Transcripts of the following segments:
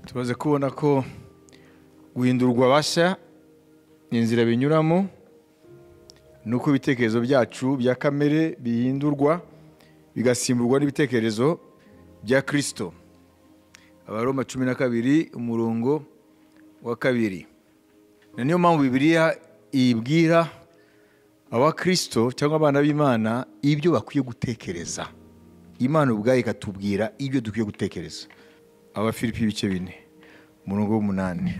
tumaze kubona ko guhindurwa bashya inzira binyuramo nuko ibitekerezo byacu bya kamere bihindurwa bigasimburwa n'ibitekerezo bya kirisito abaroma cumi na kabiri umurongo wa kabiri na niyo mpamvu bibiliya ibwira abakirisito cyangwa abana b'imana ibyo bakwiye gutekereza imana ubwayo ikatubwira ibyo dukwiye gutekereza abafilipi ibice bine umurongo w'umunani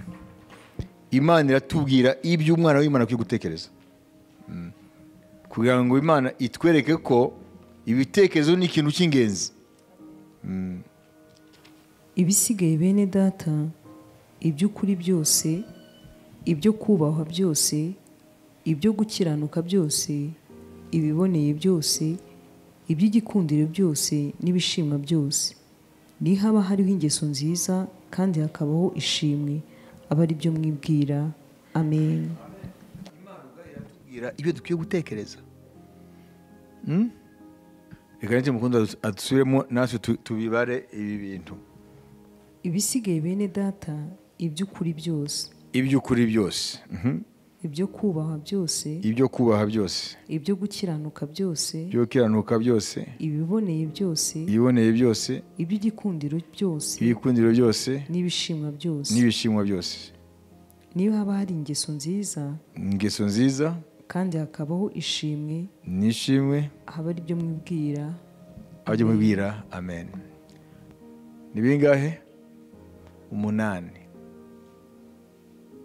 imana iratubwira ibyo umwana w'imana akwiye gutekereza Mm. kugira ngo imana itwereke ko ibitekerezo ni ikintu cy'ingenzi ibisigaye bene data iby'ukuri byose ibyo kubahwa byose ibyo gukiranuka byose ibiboneye byose iby'igikundiro byose n'ibishimwa byose ni haba hariho ingeso nziza kandi hakabaho ishimwe aba ari byo mwibwira amen atubwira ibyo dukwiye gutekereza Mm? reka nicyo mukunda adusubiremo natwe tu- tubibare ibi bintu ibisigaye bene data iby'ukuri byose iby'ukuri byose Mhm. ibyo kubahwa byose ibyo kubaha byose ibyo gukiranuka byose ibyo gukiranuka byose ibiboneye byose ibiboneye byose iby'igikundiro byose ibikundiro byose n'ibishimwa byose n'ibishimwa byose niyo haba hari ingeso nziza ingeso nziza kandi hakabaho ishimwe n'ishimwe haba ari byo mwibwira abajya mubwira amen ni bingahe umunani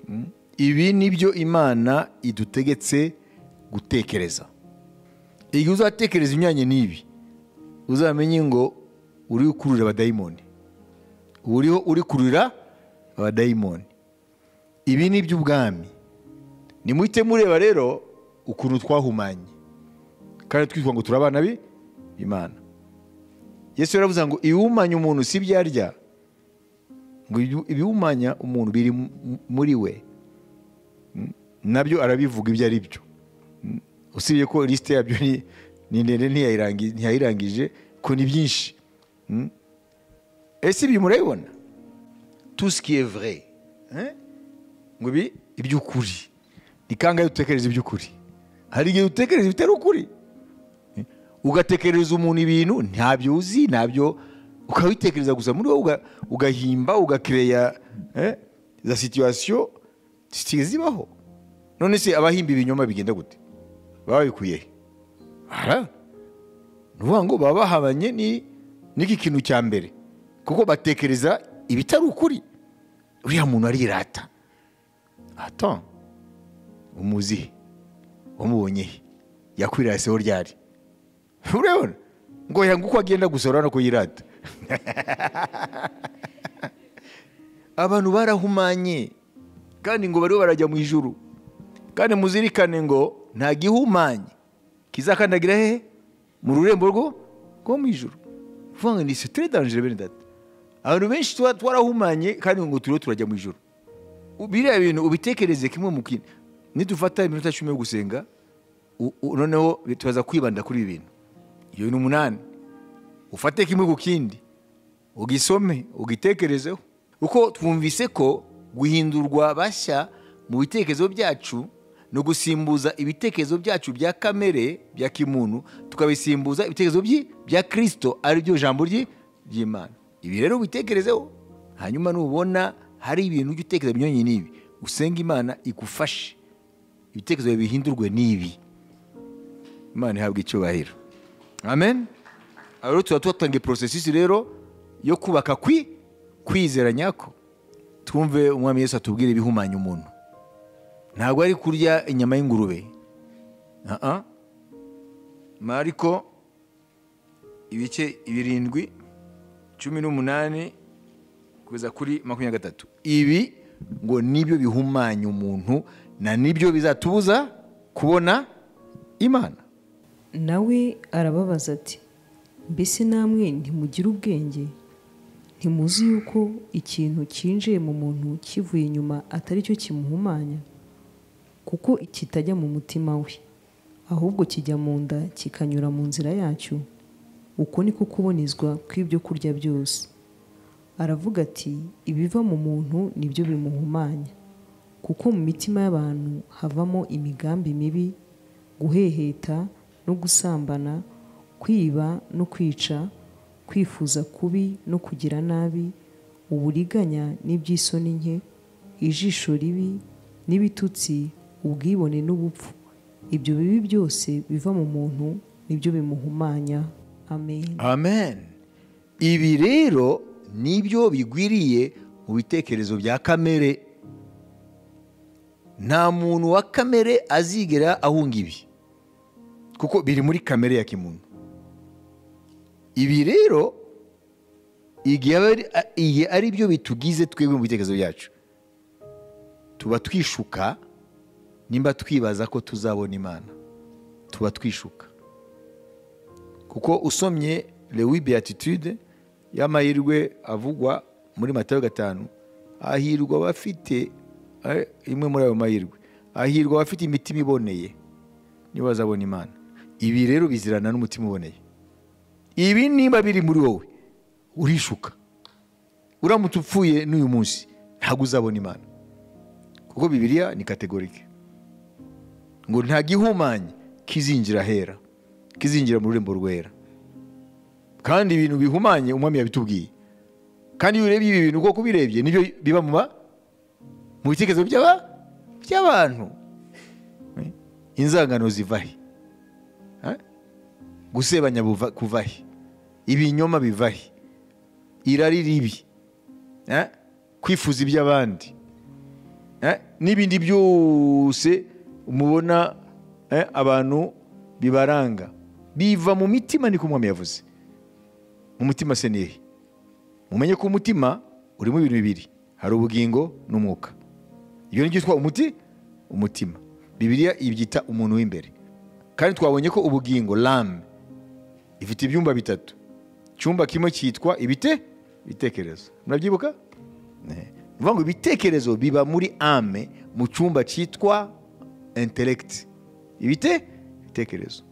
Mm. ibi ni byo imana idutegetse gutekereza igihe uzatekereza imyanya n'ibi uzamenye ngo uri kurira abadayimoni uba uriho uri kurira abadayimoni ibi ni iby'ubwami nimuhite mureba rero ukuntu twahumanye kandi twitwa ngo turi abana bi- b'imana yesu yaravuze ngo ibiwumanya umuntu si ibyo arya ngo ibi- ibiwumanya umuntu biri mu- muri we Mm, nabyo arabivuga ibyo ari byo Mm, usibye ko lisite yabyo ni- ni ndende ntiyayirangi- ntiyayirangije ko ni byinshi Mm. ese ibi murabibona tout ce qui est vrai hein? ngo ibi iby'ukuri ni kangahe dutekereza iby'ukuri hari igihe dutekereza ibitari ukuri ugatekerereza umuntu ibintu ntabyo uzi ntabyo ukabitekereza gusa muri wowe uga- ugahimba ugakireya za situwasiyo zibaho none se abahimba ibinyoma bigenda gute baba babikuye he Aha. Ni ukuvuga ngo baba bahabanye ni- n'iki kintu cya mbere kuko batekereza ibitari ukuri uriya muntu arirata ata umuzihe wamubonye he yakwiraseho ryari urabona ngo yanga uko agenda gusa urabona ko yirata abantu barahumanye kandi ngo bariho barajya mu ijuru kandi muzirikane ngo nta gihumanye kizakandagira hehe mu rurembo rwo rwo mu ijuru uvuga ngo ni sitere danjire bene data abantu benshi tuba twarahumanye kandi ngo turiho turajya mu ijuru biriya bintu ubitekereze kimwe mu kindi nidufata iminota cumi yo gusenga u- u- noneho tubaza kwibanda kuri ibi bintu iyo ni umunani ufate kimwe ku kindi ugisome ugitekerezeho kuko twumvise ko guhindurwa bashya mu bitekerezo byacu ni ugusimbuza ibitekerezo byacu bya kamere bya kimuntu tukabisimbuza ibitekerezo byi- bya kirisito ari ryo jambo ryi- ry'imana ibi rero ubitekerezeho hanyuma nubona hari ibintu ujya utekereza binyuranye n'ibi usenga imana igufashe ibitekerezo bihindurwe n'ibi imana ihabwa icyubahiro amen rero tuba tuhatangiye porosesisi rero yo kubaka kwi kwizera nyako twumve umwami yesu atubwira ibihumanya umuntu ntabwo ari kurya inyama y'ingurube Aha. mariko ibice birindwi cumi n'umunani kugeza kuri makumyabiri na gatatu ibi ngo nibyo bihumanya umuntu na nibyo bizatubuza kubona imana nawe arababaza ati mbese namwe ntimugira ubwenge ntimuzi yuko ikintu cyinjiye mu muntu kivuye inyuma atari cyo kimuhumanya kuko kitajya mu mutima we ahubwo kijya mu nda kikanyura mu nzira yacyo uko ni ko kubonezwa kw'ibyo kurya byose aravuga ati ibiva mu muntu nibyo bimuhumanya kuko mu mitima y'abantu havamo imigambi mibi guheheta no gusambana kwiba no kwica kwifuza kubi no kugira nabi uburiganya n'iby'isoni nke ijisho ribi n'ibitutsi ubwibone n'ubupfu ibyo bibi byose biva mu muntu nibyo bimuhumanya amen amen ibi rero nibyo bigwiriye mu bitekerezo bya kamere nta muntu wa kamere azigera ahunga ibi kuko biri muri kamere ya kimuntu ibi rero igihe aba ari- a- igihe ari byo bitugize twebwe mu bitekerezo byacu tuba twishuka nimba twibaza ko tuzabona imana tuba twishuka kuko usomye lewi beatitude y'amahirwe avugwa muri matayo gatanu ahirwa abafite eh, imwe muri ayo mahirwe ahirwa abafite imitima iboneye niba bazabona imana ibi rero bizirana n'umutima uboneye ibi niba biri muri wowe urishuka uramutse upfuye n'uyu munsi ntabwo uzabona imana kuko bibiliya ni kategorike ngo nta gihumanye kizinjira ahera kizinjira mu rurembo rwera kandi ibintu bihumanye umwami yabitubwiye kandi iyo urebye ibi bintu uko ubirebye nibyo biba mu ba- mu bitekerezo by'aba- by'abantu Eh? inzangano ziva he Eh? gusebanya buva- kuva he ibinyoma biva he irari ribi Eh? kwifuza iby'abandi Eh, n'ibindi byose mubona eh, abantu bibaranga biva mu mitima niko umwami yavuze mu mutima se nihe mumenye ko umutima urimo ibintu bibiri hari ubugingo n'umwuka ibyo ni byitwa umuti umutima bibiliya ibyita umuntu w'imbere kandi twabonye ko ubugingo lame ifite ibyumba bitatu icyumba kimwe cyitwa ibite bitekerezo murabyibuka Eh, ni ukuvuga ngo ibitekerezo biba muri ame mu cyumba cyitwa intelegiti ibite bitekerezo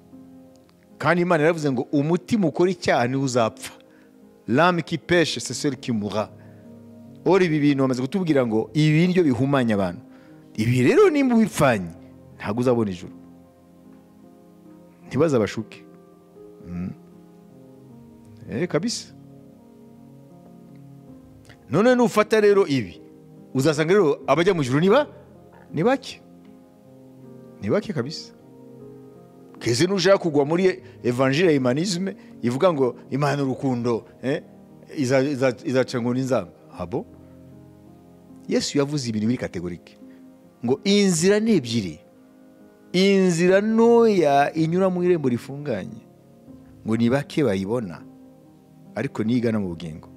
kandi imana yaravuze ngo umutima ukora icyaha niwo uzapfa lame ki peshe seseri ki mura ora ibi bintu bamaze kutubwira ngo ibi ni byo bihumanya abantu ibi rero nimba ubipfanye ntabwo uzabona ijuru ntibaze abashuke Mm. Eh, kabisa none nufata rero ibi uzasanga rero abajya mu ijuru niba ni bake ni bake kabisa keze nushaka kugwa muri evanjire ya imanizme ivuga ngo imana urukundo eh, iza- iza- izaca ngo n'inzamba habo yesu yavuze ibintu biri kategorike ngo inzira ni ebyiri inzira ntoya inyura mu irembo rifunganye ngo ni bake bayibona ariko niyo igana mu bugingo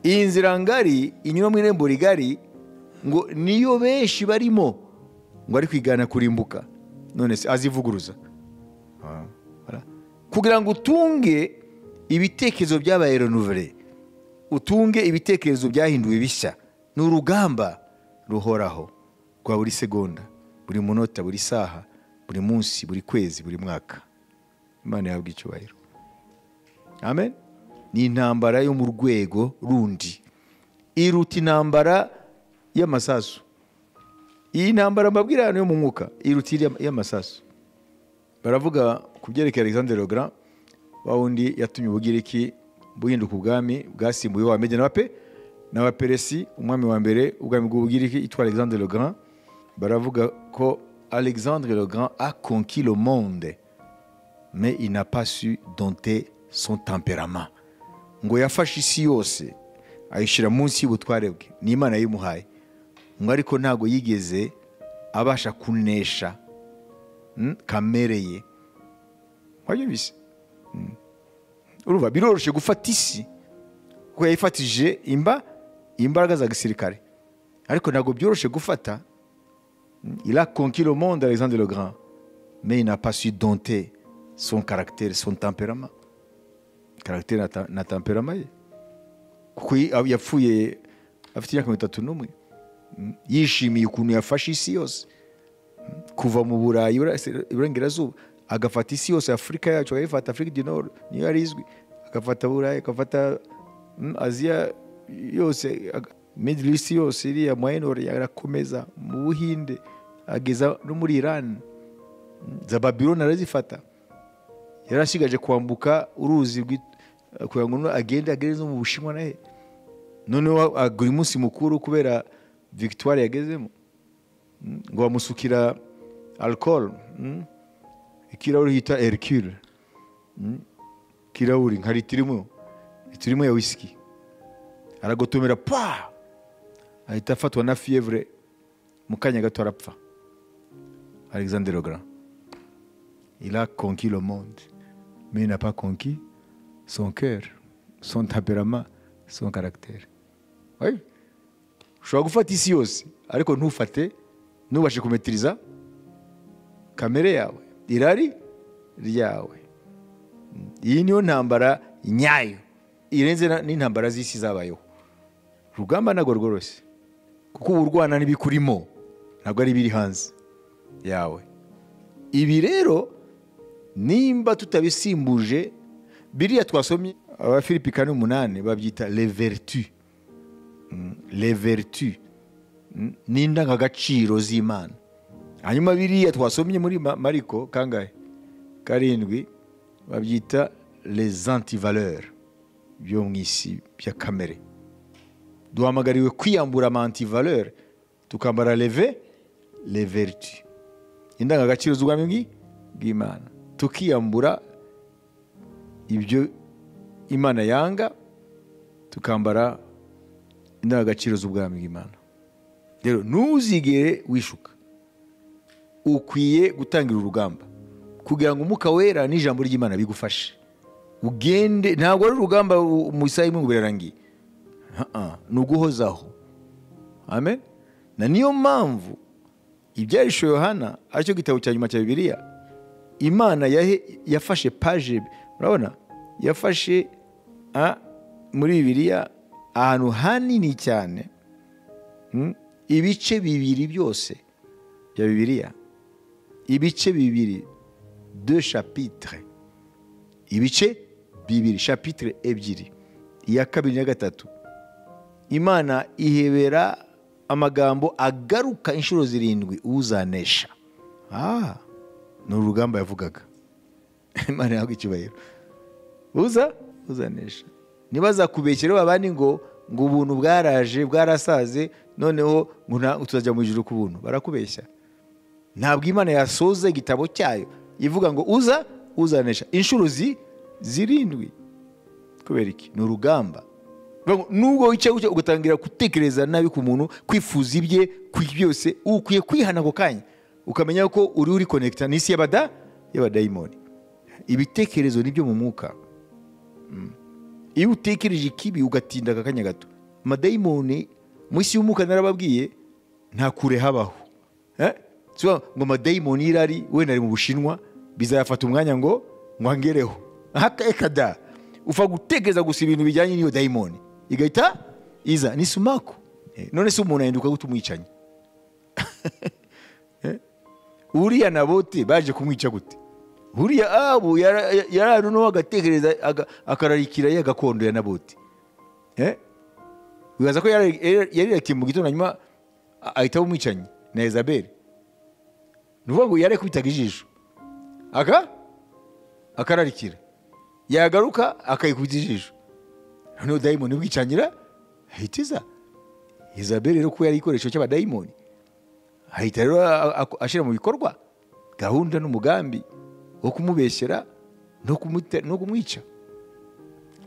iyi nzira ngari inyura mu irembo rigari ngo niyo benshi barimo ngo ari kwigana kurimbuka none se azivuguruza Ah, voilà. kugira ngo utunge ibitekerezo byabaye renuvure utunge ibitekerezo byahinduwe bishya ni urugamba ruhoraho rwa buri segonda buri munota buri saha buri munsi buri kwezi buri mwaka imana yahabwa icyubahiro amen ni intambara yo mu rwego rundi iruta intambara y'amasasu iyi ntambara mbabwira hano yo mu mwuka iruta iriya- iy'amasasu baravuga ku byerekeye alexander logra wa wundi yatumye ubugiriki buhinduka ubwami bwasimbuye wamede n'abape n'abaperesi umwami wa mbere ubwami bw'ubugiriki yitwa alexander logra baravuga ko alexandre logra a conquis le monde mais il n'a pas su dompter son tempérament ngo yafashe isi yose ayishyira munsi y'ubutware bwe ni imana yayimuhaye ngo ariko ntabwo yigeze abasha kunesha mm, kamere ye wajya ubizi Mm. urumva biroroshye gufata isi kuko yayifatije imba imbaraga za gisirikare ariko ntabwo byoroshye gufata Il a conquis le monde, Alexandre le Grand, mais il n'a pas su dompter son caractère, son tempérament. Caractère na, ta- na tempérament ye. Kuko yi- ab- yapfuye afite imyaka mirongo itatu n'umwe. Mm. Yishimiye ukuntu yafashe isi yose. Mm. Kuva mu Burayi Ibura- Se- Iburengerazuba agafata isi yose Afurika yacu agayifata Afurika du Nord niyo yari izwi agafata Burayi agafata mm, Aziya yose middle east yose iriya mayinori arakomeza mu buhinde ageza no muri irani za babironi arazifata yarasigaje kwambuka uruzi rw'i- kugira ngo no- agende agere no mu bushinwa nahe noneho agura umunsi mukuru kubera victoire yagezemo Mm, ngo bamusukira alcohol mm, ikirahuri hita hercule Mm, ikirahuri nka litiro imwe litiro imwe ya wisiki aragotomera pa ahita afatwa na fievre mu kanya gato arapfa alexander logra il a conquis le monde mais il n'a pas conquis son cœur son tempérament son caractère oui. ushobora gufata isi yose ariko ntufate ntubashe kumetiriza kamere yawe irari ryawe iyi niyo ntambara nyayo irenze na- n'intambara z'isi zabayeho urugamba ntabwo rworoshye kuko uba urwana n'ibikurimo ntabwo ari ibiri hanze yawe ibi rero nimba tutabisimbuje biriya twasomye aba philippe kane umunani babyita le vertu le vertu mm, n'indangagaciro z'imana hanyuma biriya twasomye muri Ma- mariko kangahe karindwi babyita les antivaleurs byo mu isi bya kamere duhamagariwe kwiyambura ama antivaleur tukambara leve le vertu indangagaciro z'ubwami bw'i- bw'imana tukiyambura ibyo imana yanga tukambara indangagaciro z'ubwami bw'imana rero ntuzigere wishuka ukwiye gutangira urugamba kugira ngo umwuka wera n'ijambo ry'imana bigufashe ugende ntabwo ari urugamba u- mu isaha imwe ngo birarangiye Ha-ah, ni uguhozaho amen na niyo mpamvu ibyarishwe yohana aricyo gitabo cya nyuma cya bibiliya imana yahe- yafashe paje urabona yafashe ah, muri bibiliya ahantu hanini cyane mm, ibice bibiri byose bya bibiliya ibice bibiri de chapitre ibice bibiri chapitre ebyiri iya kabiri n'iya gatatu imana ihebera amagambo agaruka inshuro zirindwi uzanesha ah, ni urugamba yavugaga imana yahabwa icyubahiro uza uzanesha ntibazakubekere abandi ngo ngo ubuntu bwaraje bwarasaze noneho ngo nta- tuzajya mu ijuru ku buntu barakubeshya ntabwo imana yasoza igitabo cyayo ivuga ngo uza uzanesha inshuro zi- zirindwi kubera iki ni urugamba Bivuga ngo, nubwo wicaye gutya ugatangira gutekereza nabi ku muntu kwifuza ibye ku byose ukwiye kwihana ako kanya ukamenya ko uri uri konekita n'isi y'abada y'abadayimoni ibitekerezo ni byo mu mwuka iyo utekereje ikibi ugatinda aka kanya gato amadayimoni mu isi y'umwuka narababwiye nta kure habaho Eh? Si ukuvuga ngo amadayimoni y'irari wenda ari mu bushinwa bizayafata umwanya ngo ngwangereho hakada upfa gutekereza gusa ibintu bijyanye n'iyo dayimoni igahita iza ni sumaku Eh, none se umuntu ahinduka gute umwicanyi Eh? uriya nabote baje kumwica gute uriya abu yara- yarari noneho agatekereza aga- akararikira ya gakondo ya nabote Eh? wibaza ko yari- yari- yariratiye mu gitondo hanyuma a- ahita umwicanyi na elizabeth ni ukuvuga ngo yarekubitaga ijisho aka akararikira yagaruka akayikubita ijisho noneho dayimoni bwicangira ahita iza elizabeth rero kuba yari igikoresho cy'abadayimoni ahita rero a- a- ashyira mu bikorwa gahunda n'umugambi wo kumubeshyera no kumute- no kumwica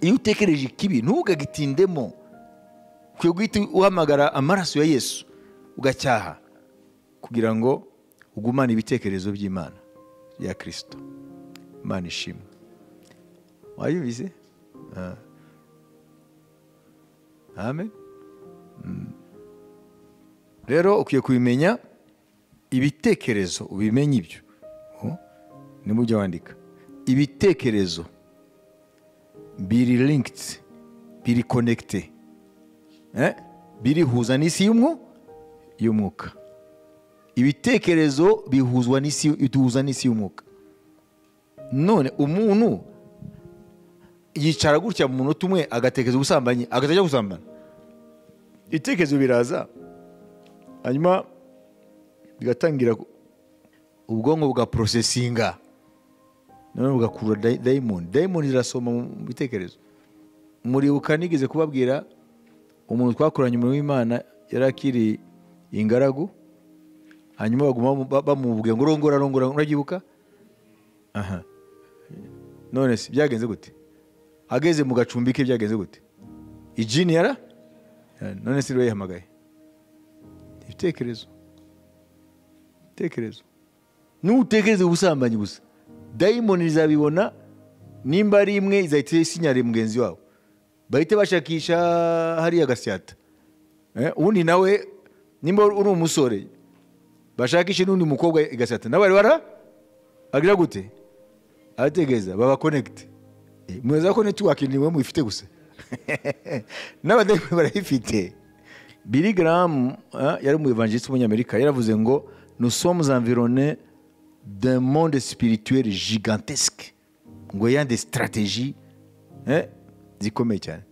iyo utekereje ikibi ntugagitindemo ukwiye guhita uhamagara amaraso ya yesu ugacyaha kugira ngo ugumane ibitekerezo by'imana ya kirisito imana ishimwe wayumvise Ah. amen Mm. rero ukwiye kubimenya ibitekerezo ubimenye ibyo Oh, ni mu byo wandika ibitekerezo biri linked biri connected eh? birihuza n'isi y'umwu y'umwuka ibitekerezo bihuzwa n'isi biduhuza n'isi y'umwuka none umuntu yicara gutya mu munota umwe agatekereza ubusambanyi agatajya gusambana ibitekerezo biraza hanyuma bigatangira ku- ubwonko bwa porosesinga noneho bugakurura day- dayimoni dayimoni zirasoma mu bitekerezo muribuka nigeze kubabwira umuntu twakoranye umurimo w'imana yari akiri ingaragu hanyuma baguma bamu- ba- bamubwira ngo rongora rongora urabyibuka aha none se byagenze gute ageze mu gacumbi ke byagenze gute ijini yara none se rero yihamagaye ibitekerezo ibitekerezo n'utekereze ubusambanyi gusa dayimoni izabibona nimba ari imwe izahita isinyare mugenzi wabo bahite bashakisha hariya gasyata Eh, ubundi nawe nimba uri umusore bashakishe n'undi mukobwa igasyata nawe bara agira gute arategereza baba konegite muza ko netiwaki niwe muyifite gusa n'abadayimoni barayifite biri garamu eh, yari umuvangilisite w'umunyamerika yaravuze ngo nous sommes environnés d'un monde spirituel gigantesque ngo ayant des stratégies eh, zikomeye cyane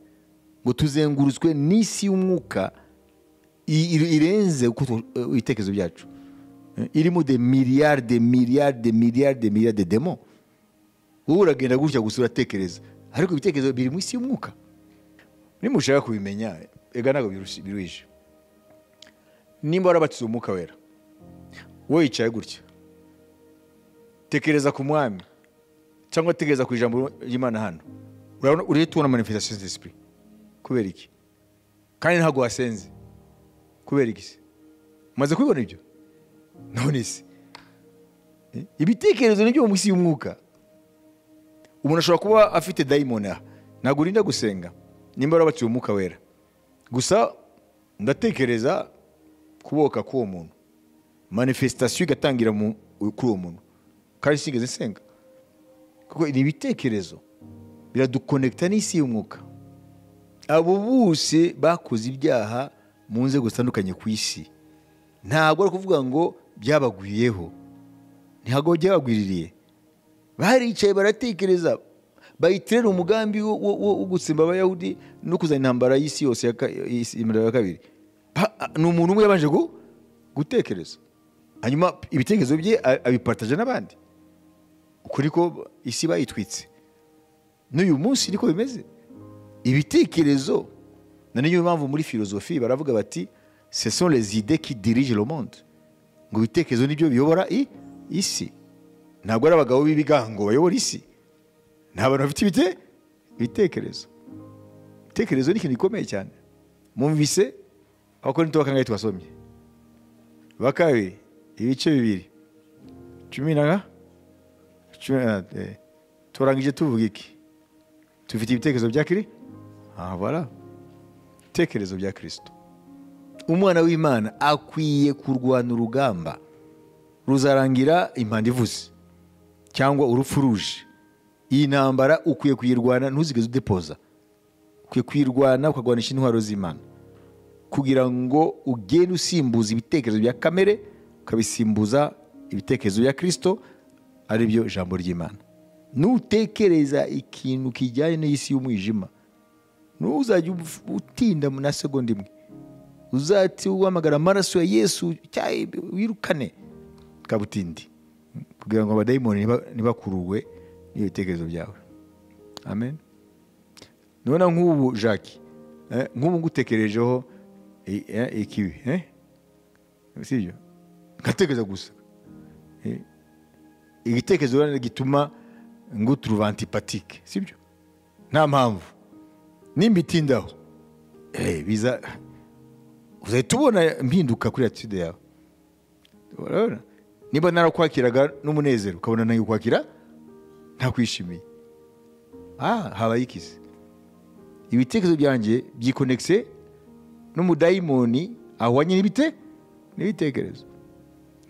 ngo tuzengurutswe n'isi y'umwuka i- i- irenze uko tu- eh, ibitekerezo byacu Eh, irimo de miliyari de miliyari de miliyari de miliyari de demo wowe uragenda gutya gusa uratekereza ariko ibitekerezo biri mu isi y'umwuka nimushaka kubimenya ega ntabwo birush- biruhije nimba warabatiza umwuka wera wowe yicaye gutya tekereza ku mwami cyangwa tekereza ku ijambo ry'imana hano urabona urihe tubona manifestation z'esprit kubera iki kandi ntabwo wasenze kubera iki se umaze kubibona ibyo none se Eh, ibitekerezo nibyo mu isi y'umwuka umuntu ashobora kuba afite dayimoni aha ntabwo urinda gusenga nimba warabaciye umwuka wera gusa ndatekereza kuboka k'uwo muntu manifesitasiyo igatangira mu- kuri uwo muntu kandi sinigeze nsenga kuko ni ibitekerezo biradukonekita n'isi y'umwuka abo bose bakoze ibyaha mu nzego zitandukanye ku isi ntabwo ari ukuvuga ngo byabagwiriyeho ntabwo byabagwiririye baricaye baratekereza bayiterera umugambi wo- wo wo- wo gutsemba abayahudi no kuzana intambara y'isi yose ya ka- y'isi- imirimo ya kabiri Pa- a- ni umuntu umwe yabanje gu- gutekereza hanyuma ibitekerezo bye a- abipataje n'abandi uko niko isi bayitwitse n'uyu munsi niko bimeze ibitekerezo na niyo mpamvu muri filozofi baravuga bati ce sont les idées qui dirigent le monde ngo ibitekerezo nibyo biyobora i- isi ntabwo ari abagabo b'ibigango bayobora isi ni abantu bafite ibite ibitekerezo ibitekerezo ni ikintu gikomeye cyane mwumvise abakorinto ba kangahe twasomye ba kabiri ibice bibiri cumi na ga- cumi na eh, turangije tuvuga iki tufite ibitekerezo bya kiri aha bara ibitekerezo bya kirisito umwana w'imana akwiye kurwana urugamba ruzarangira impanda ivuze cyangwa urupfu ruje iyi ntambara ukwiye kuyirwana ntuzigeze udepoza ukwiye kuyirwana ukarwanisha intwaro z'imana kugira ngo ugende usimbuza ibitekerezo bya kamere ukabisimbuza ibitekerezo bya kirisito ari byo ijambo ry'imana nutekereza ikintu kijyanye n'isi y'umwijima ntuzajya uf- utinda na segonda imwe uzati uhamagara amaraso ya yesu cyayi wirukane kabutindi kugira ngo abadayimoni niba- ntibakuruwe n'ibitekerezo byawe amen nubona nk'ubu jacques eh, nk'ubu ngutekerejeho i- eh, ikibi eh? si byo ngatekereza gusa Eh, igitekerezo rero gituma nguturuva antipatike si byo nta mpamvu nimba itindaho eh, biza uzahita ubona mpinduka kuri atitude yawe urabona niba narakwakiraga n'umunezero ukabona nawe kwakira ntakwishimiye ah habaye ikizi ibitekerezo byanjye byikonekise n'umudayimoni ahwanye n'ibite n'ibitekerezo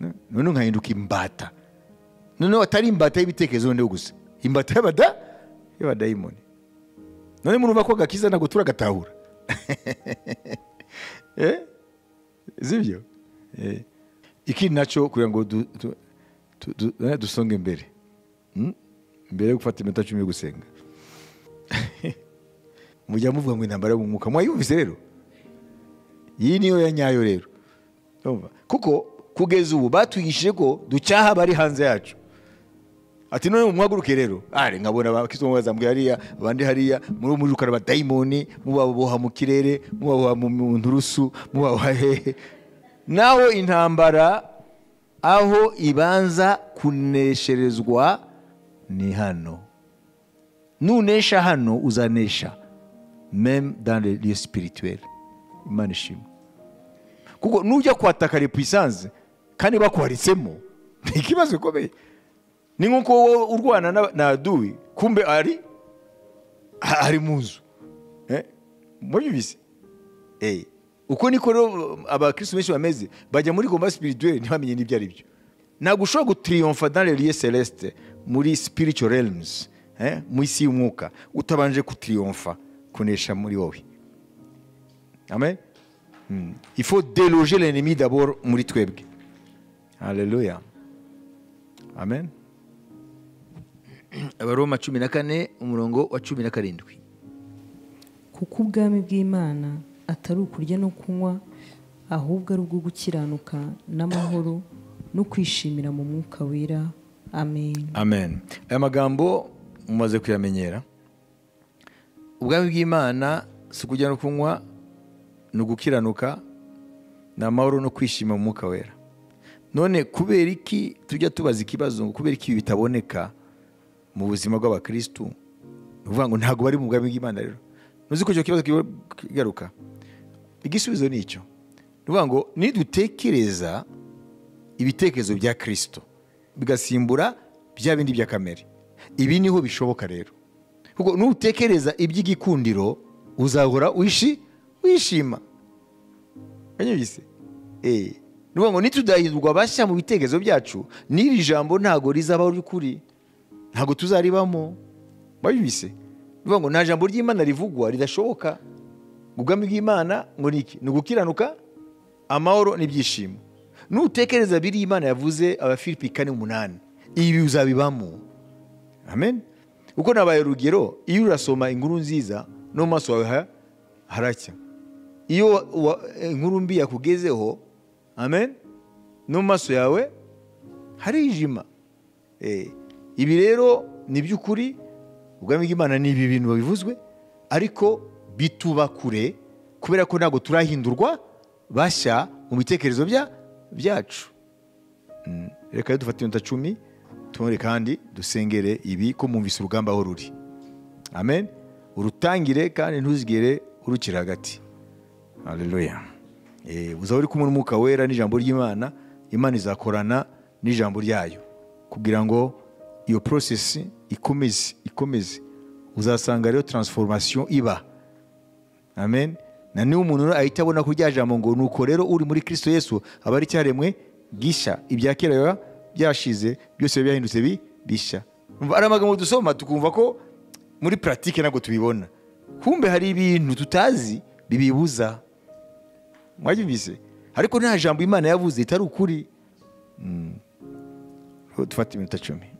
No- noneho nkahinduka imbata noneho atari imbata y'ibitekerezo noneho gusa imbata y'abada y'abadayimoni none murumva ko agakiza ntabwo turagatahura Eh? sibyo Eh. ikindi nacyo kugira ngo du- du- du- du- eh, dusonge imbere Hmm? mbere yo gufata iminota cumi yo gusenga mujya muvuga ngo intambara yo mu mwuka mwayumvise rero iyi niyo ya nyayo rero Urumva? kuko kugeza ubu batwigishije ko ducyaha abari hanze yacu ati none muhaguruke rero ari nkabona abakristo bazambwe hariya abandi hariya muri umujukara abadayimoni mubaboha mu kirere mubaboha mu mu nturusu mubaboha hehe naho intambara aho ibanza kunesherezwa ni hano nunesha hano uzanesha meme dans le lieu spirituel imana ishimwe kuko nujya kwataka repuissance kandi bakuharitsemo ni ikibazo gikomeye ni nk'uko wowe urwana n'aba- na duwi kumbe ari ari mu nzu Eh, mwabibizi Eh, uko niko rero abakirisitu benshi bameze bajya muri gomba spirituelle ntibamenye n'ibyo ari byo ntabwo ushobora gutiriyomfa dans les lieux celeste muri spiritual realms eh, mu isi y'umwuka utabanje gutiriyomfa kunesha muri wowe amen Mm. il faut déloger l'ennemi d'abord muri twebwe haleluya amen abaroma cumi na kane umurongo wa cumi na karindwi kuko ubwami bw'imana atari ukurya no kunywa ahubwo ari ubwo gukiranuka n'amahoro no kwishimira mu mwuka wera amen amen aya magambo mumaze kuyamenyera ubwami bw'imana si ukurya no kunywa ni ugukiranuka ni amahoro no kwishima mu mwuka wera none kubera iki tujya tubaza ikibazo ngo kubera iki ibi bitaboneka mu buzima bw'abakirisitu ni ukuvuga ngo ntabwo bari mu bwami bw'imana rero ntuzi ko icyo kibazo kiba- kigaruka igisubizo ni icyo ni ukuvuga ngo nidutekereza ibitekerezo bya kirisito bigasimbura bya bindi bya kamere ibi niho bishoboka rero kuko nutekereza iby'igikundiro uzahora wishi wishima kanyabise eh ni ukuvuga ngo nitudahindurwa bashya mu bitekerezo byacu n'iri jambo ntago rizaba ry'ukuri ntago tuzaribamo wabibise ni ukuvuga ngo nta jambo ry'imana rivugwa ridashoboka ubwami bw'imana ngo ni iki ni ugukiranuka amahoro n'ibyishimo nutekereza biri imana yavuze abafilipi kane umunani ibi uzabibamo amen kuko nabaye urugero iyo urasoma inkuru nziza no mu maso hawe ha- haracya iyo wa- wa- inkuru mbi yakugezeho amen no mu maso yawe harijima Eh, ibi rero ni by'ukuri ubwami bw'imana ni ibi bintu babivuzwe ariko bituba kure kubera ko ntabwo turahindurwa bashya mu bitekerezo bya- byacu Mm, reka rero dufate iminota cumi tubone kandi dusengere ibi ko mwumvise urugamba aho ruri amen urutangire kandi ntuzigere urukira hagati haleluya Eh, uzaba uri kumwe n'umwuka wera n'ijambo ry'imana imana izakorana n'ijambo ryayo kugira ngo iyo porosesi ikomeze ikomeze uzasanga rero taransifomasiyo iba amen na niba umuntu rero ahita abona ko rya jambo ngo nuko rero uri muri kirisito yesu aba ari icyaremwe gisha ibya kera biba byashize byose biba byahindutse bi- bishya Umva, ari amagambo dusoma tukumva ko muri puratike ntabwo tubibona kumbe hari ibintu tutazi bibibuza mwabyumvise ariko nta jambo imana yavuze ritari ukuri Mm. tufate iminota cumi